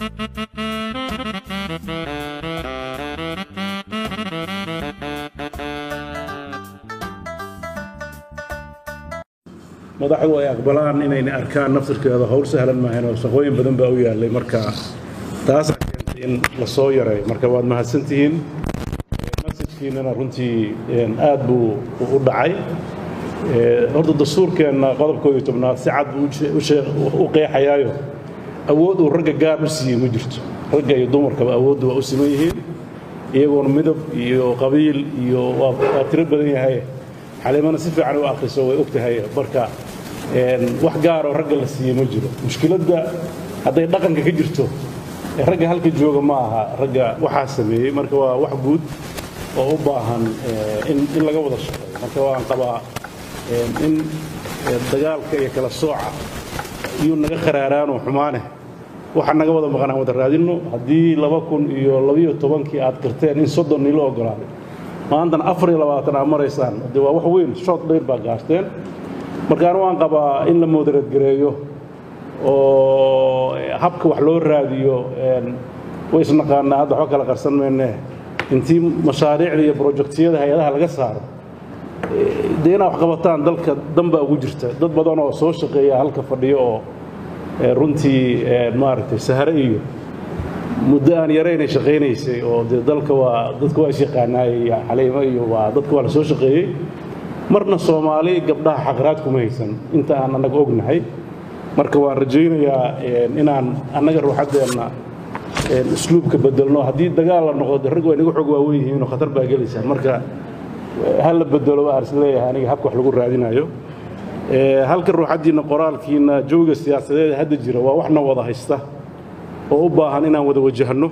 madaxdu ay aqbalaan inayna arkaan naftirkeeda howl sahlan maahan oo shaqooyin badan baa u yaallay marka taasaa keentay in la soo yareeyo marka waad mahadsantihiin masajkiinana runtii aad buu u dhacay horta dastuurkeenna qodobkooda tobnaad si cad buu u qeexayaayo awood uu ragga gaar u siiyey ma jirto ragga iyo dumarkaba awooddu waa u siman yihiin iyagoona midab iyo qabiil iyo waa tiro badan yahay xaliimana si fiican u akhriso way og tahay marka wax gaaroo ragga la siiyey ma jiro mushkiladda hadday dhaqanka ka jirto ragga halka jooga ma aha ragga waxaa sameeyey marka waa wax guud oo u baahan in laga wada shaqeeyo marka waan qabaa in dagaalka iyo kala sooca iyuu naga kharaaraanoo xumaane waxa naga wada maqan aan wada raadinno haddii laba kun iyo labiyo tobankii aad qirteen in soddon nilo ogolaaday maantana afar iyo labaatan aad maraysaan de waa wax weyn shood dheer baa gaarteen markaan waan qabaa in la moodareedgareeyo oo habka wax loo raadiyo way isnaqaanaa hadda waxba kala qarsan mayne intii mashaariicda iyo brojektiyada hay-adaha laga saaro dee inaad wax qabataan dalka danbaa ugu jirta dad badan oo soo shaqeeya halka fadhiyo oo runtii maaragtay sahare iyo muddo aan yaraynay shaqaynaysay oo dee dalka waa dadka waa isyaqaanaayey xaliimo iyo waa dadka waa la soo shaqeeyey marna soomaali gabdhaha xaqraad kuma haysan inta aan annaga ognahay marka waan rajaynayaa inaan annaga ruuxaddeenna usluubka bedelno haddii dagaal la noqdo rag waa inaga xog waawen yihiinoo khatar baa gelaysaan marka ha la bedelo aan is leeyahay aniga habka wax lagu raadinayo halka ruuxaddiinna qoraalkiinna jooga siyaasadeed hadda jira waa waxna wada haysta oo u baahan inaan wada wajahno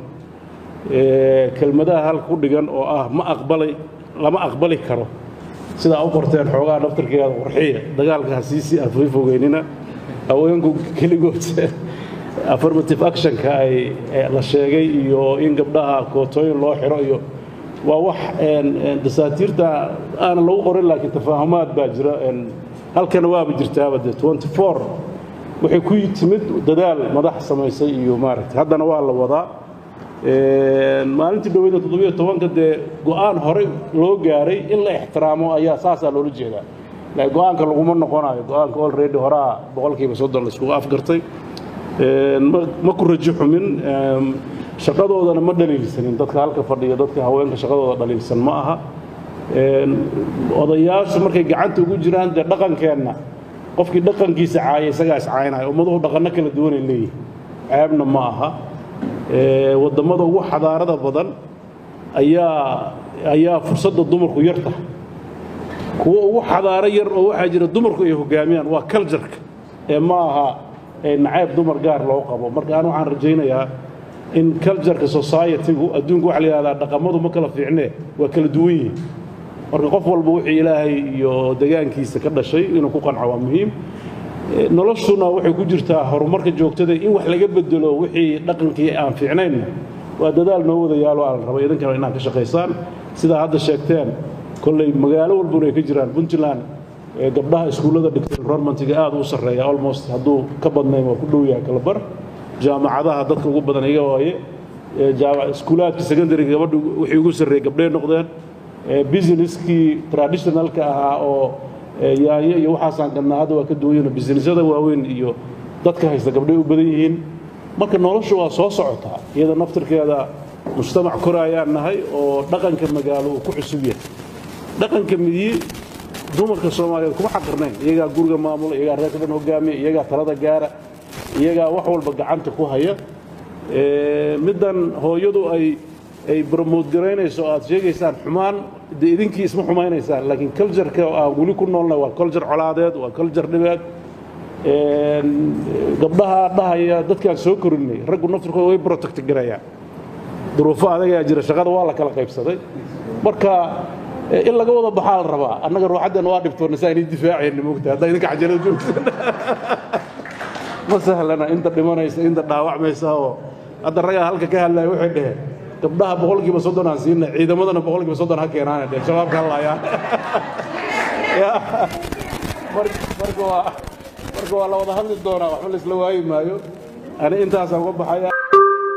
kelmadaha halka ku dhigan oo ah ma aqbalay lama aqbali karo sidaa u qorteen xoogaa daftarkeeda qorxiya dagaalka ha siisii aan fogeynina haweenku keligood affirmative actionka ay la sheegay iyo in gabdhaha kootooyin loo xiro iyo waa wax dasaatiirta aanan lagu qorin laakiin tafaahumaad baa jira halkana waaba jirtaaba de waxay ku timid dadaal madax samaysay iyo maaragtay haddana waa la wadaa maalintii dhoweyda toddobiyo tobanka dee go'aan horey loo gaaray in la ixtiraamo ayaa saasaa loola jeedaa laakiin go'aanka laguma noqonayo go'aanka already horaa boqolkiiba soddon la iskugu afgartay ma ku rajo xumin shaqadoodana ma dhaliilsanin dadka halka fadhiya dadka haweenka shaqadooda dhaliilsan ma aha odayaashu markay gacanta ugu jiraan dee dhaqankeenna qofkii dhaqankiisa caaya isagaa iscaynaya ummaduhu dhaqanno kala duwanay leeyihin ceebna ma aha wadammada ugu xadaarada badan ayaa ayaa fursadda dumarku yar tahay kuwa ugu xadaaro yar oo waxaa jira dumarku ay hoggaamiyaan waa kaljarka ee ma aha nacayb dumar gaar loo qabo marka aan waxaan rajaynayaa in cultureka society-gu adduunka waxa la yidhahdaa dhaqamadu ma kala fiicnee waa kala duwan yihiin marka qof walba wixii ilaahay iyo degaankiisa ka dhashay inuu ku qanco waa muhiim noloshuna waxay ku jirtaa horumarka joogtada in wax laga bedelo wixii dhaqankii aan fiicnaynna waa dadaal noo wada yaalo aan raba idinkana inaad ka shaqaysaan sidaa hadda sheegteen kolley magaalo walbuna ay ka jiraan puntland gabdhaha iskuullada dhigtay environmentiga aad u sarreeya almost hadduu ka badnayn waa ku dhow yahay kala bar jaamacadaha dadka ugu badan iga waaye iskuulaadka secondariga gabadha wixii ugu sarreeyey gabdhay noqdeen businesskii traditionalka ahaa oo yaanyo iyo waxaasaan gadnaa hadda waa ka duwayano businesyada waaweyn iyo dadka haysta gabdhay u badan yihiin marka noloshu waa soo socotaa iyada naftirkeeda mujtamac koraayaan nahay oo dhaqanka magaalo uu ku cusub yahay dhaqanka miyi dumarka soomaaliyeed kuma xaqirnayn iyagaa guriga maamula iyagaa reerka dhan hogaamiya iyagaa talada gaara iyagaa wax walba gacanta ku haya middan hooyadu ay ay bromood garaynayso oo aad sheegaysaan xumaan dee idinkii isma xumaynaysaan laakiin cultureka aan weli ku noolnay waa culture colaadeed waa culture dhibeed gabdhaha dhahaya dadkaan soo korinay raggu naftirkooda way protect garayaan duruufo adagaa jira shaqada waa la kala qaybsaday marka in laga wada baxaa la rabaa annaga ruuxaddan waa dhibtoonna saa inay difaacayna moogta haddaa idinka cajalada joogsan ma sahlana inta dhimanaysa inta dhaawacmaysa oo hadda ragaa halka ka hadlaya waxay dhaheen gabdhaha boqolkiiba soddon aan siina ciidamadana boqolkiiba soddon ha keenaana dheh shabaabka hadlaayaan marka waa marka waa la wada hadli doonaa waxba la isla waayi maayo ani intaasaan uga baxaya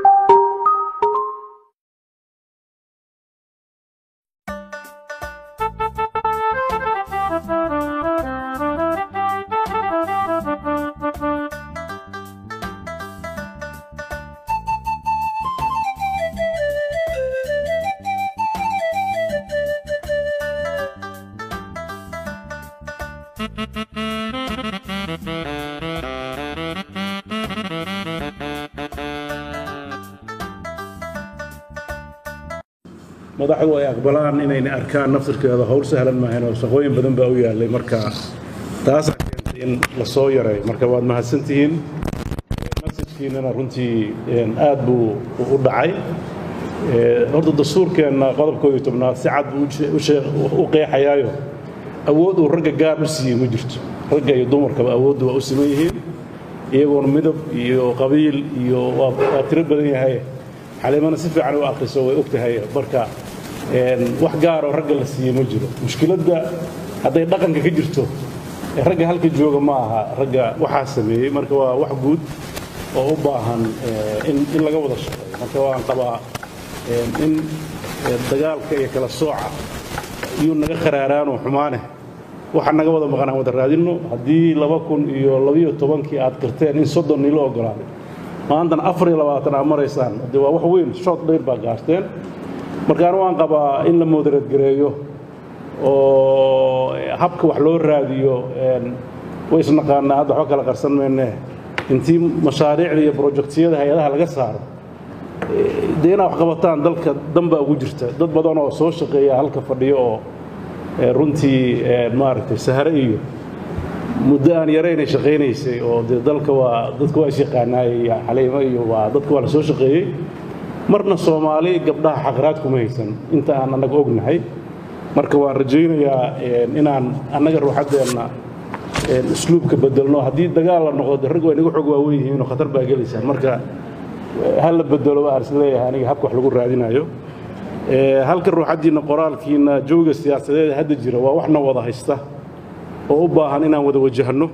madaxdu ay aqbalaan inayna arkaan naftirkeeda howl sahlan maahayn oo shaqooyin badan baa u yaallay marka taasaa keentay in la soo yareeyo marka waad mahadsantihiin masajkiinana runtii aad buu u dhacay horta dastuurkeenna qodobkooda tobnaad si cad buu u qeexayaayo awood uu ragga gaar u siiyey ma jirto ragga iyo dumarkaba awooddu waa u siman yihiin iyagoona midab iyo qabiil iyo waa tiro badan yahay xaliimana si fiican u akhriso way og tahay marka wax gaaroo ragga la siiyey ma jiro mushkiladda hadday dhaqanka ka jirto ragga halka jooga ma aha ragga waxaa sameeyey marka waa wax guud oo u baahan in laga wada shaqeeyo marka waan qabaa in dagaalka iyo kala sooca iyuu naga kharaaraanoo xumaane waxa naga wada maqan aan wada raadinno haddii laba kun iyo labiyo tobankii aad qirteen in soddon niilo ogolaaday maantana afar iyo labaatan aad maraysaan de waa wax weyn shood dhayr baa gaarteen marka anu waan qabaa in la moodareedgareeyo oo habka wax loo raadiyo way isnaqaanaa hadda waxba kala qarsan mayne intii mashaariicda iyo brojektiyada hay-adaha laga saaro dee inaad wax qabataan dalka danbaa ugu jirta dad badan oo soo shaqeeya halka fadhiyo oo runtii maaragtay sahre iyo muddo aan yaraynay shaqaynaysay oo dee dalka waa dadka waa isyaqaanaayey xaliimo iyo waa dadka waa la soo shaqeeyey marna soomaali gabdhaha xaqraad kuma haysan inta aan annaga ognahay marka waan rajaynayaa inaan annaga ruuxaddeenna usluubka bedelno haddii dagaal la noqdo rag way naga xog waawen yihiinoo khatar baa gelaysaan marka ha la bedelo aan isleeyahay aniga habka wax lagu raadinayo halka ruuxaddiinna qoraalkiinna jooga siyaasadeed hadda jira waa waxna wada haysta oo u baahan inaan wada wajahno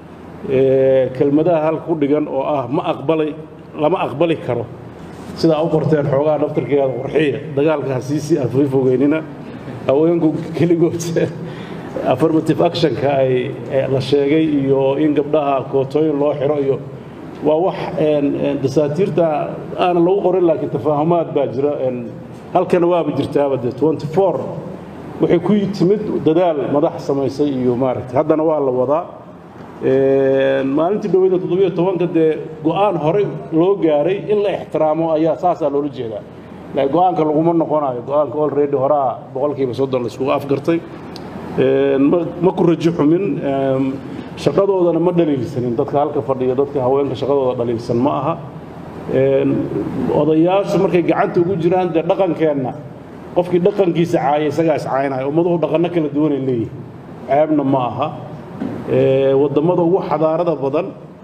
kelmadaha halka ku dhigan oo ah ma aqbalay lama aqbali karo sidaa u qorteen xoogaa daftarkeeda qorxiya dagaalka ha siisii afay fogeynina haweenku keligood affirmative actionka ay la sheegay iyo in gabdhaha kootooyin loo xiro iyo waa wax dasaatiirta aanan lagu qorin laakiin tafaahumaad baa jira halkana waaba jirtaaba de waxay ku timid dadaal madax samaysay iyo maaragtay haddana waa la wadaa maalintii dhoweyda toddobiyo tobanka dee go'aan horey loo gaaray in la ixtiraamo ayaa saasaa loola jeedaa laakiin go'aanka laguma noqonayo go'aanka already horaa boqolkiiba soddon la iskugu afgartay ma ku rajo xumin shaqadoodana ma dhaliilsanin dadka halka fadhiya dadka haweenka shaqadooda dhaliilsan ma aha odayaashu markay gacanta ugu jiraan dee dhaqankeenna qofkii dhaqankiisa caaya isagaa is caynaya ummaduhu dhaqanno kala duwanay leeyihin ceebna ma aha wadammada ugu xadaarada badan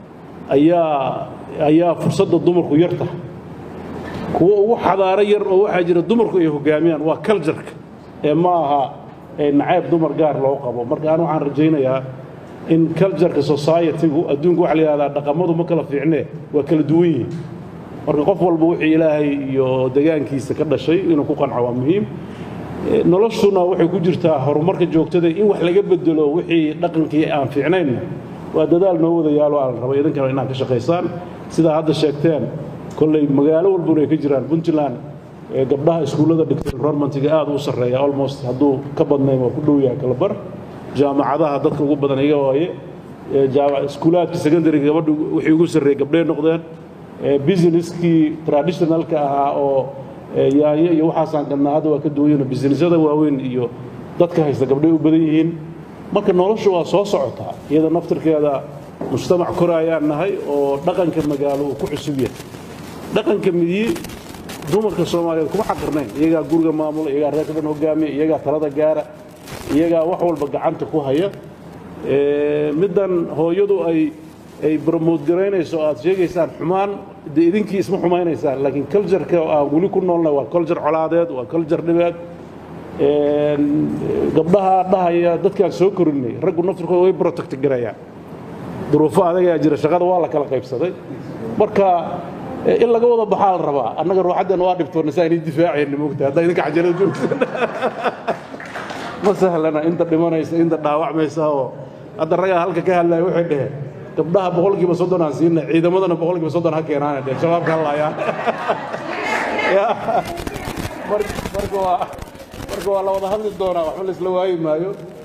ayaa ayaa fursadda dumarku yar tahay kuwo ugu xadaaro yar oo waxaa jira dumarku ay hogaamiyaan waa kaljarka ee ma aha nacayb dumar gaar loo qabo marka aan waxaan rajaynayaa in cultureka society-gu adduunku waxa la yidhahdaa dhaqamadu ma kala fiicnee waa kala duwan yihiin marka qof walba wixii ilaahay iyo degaankiisa ka dhashay inuu ku qanco waa muhiim noloshuna waxay ku jirtaa horumarka joogtada in wax laga bedelo wixii dhaqankii aan fiicnaynna waa dadaal noo wada yaalo aan raba idinkana inaad ka shaqaysaan sidaa hadda sheegteen kolley magaalo walbuna ay ka jiraan puntland gabdhaha iskuullada dhigtay environmentiga aad u sarreeya almost hadduu ka badnayn waa ku dhow yahay kala bar jaamacadaha dadka ugu badan iga waaye iskuulaadka secondaryga gabadha wixii ugu sarreeyey gabdhee noqdeen businesskii traditionalka ahaa oo yaanyo iyo waxaasaan gadnaa hadda waa ka duwayano businessyada waaweyn iyo dadka haysta gabdhay u badan yihiin marka noloshu waa soo socotaa iyada naftirkeeda mujtamac koraayaan nahay oo dhaqanka magaalo uu ku cusub yahay dhaqanka midiyi dumarka soomaaliyeed kuma xaqirnayn iyagaa guriga maamula iyagaa reerka dhan hogaamiya iyagaa talada gaara iyagaa wax walba gacanta ku haya middan hooyadu ay ay bromood garaynayso aad sheegaysaan xumaan dee idinkii isma xumaynaysaan laakiin cultureka aan weli ku noolnay waa culture colaadeed waa culture dhibeed gabdhaha dhahaya dadkaan soo korinay raggu naftirkooda way protect garayaan duruufo adagaa jira shaqada waa la kala qaybsaday marka in laga wada baxaa la rabaa annaga ruuxaddeena waa dhibtoonna saa inay difaacayna moogta haddaa idinka cajalada joogtaan ma sahlana inta dhimanaysa inta dhaawacmaysa oo hadda ragaa halka ka hadlaya waxay dheheen gabdhaha boqolkiiba soddon aan siinay ciidamadana boqolkiiba soddon ha keenaana dheh shabaabka hadlaayaan marka waa marka waa la wada hadli doonaa waxba la isla waayi maayo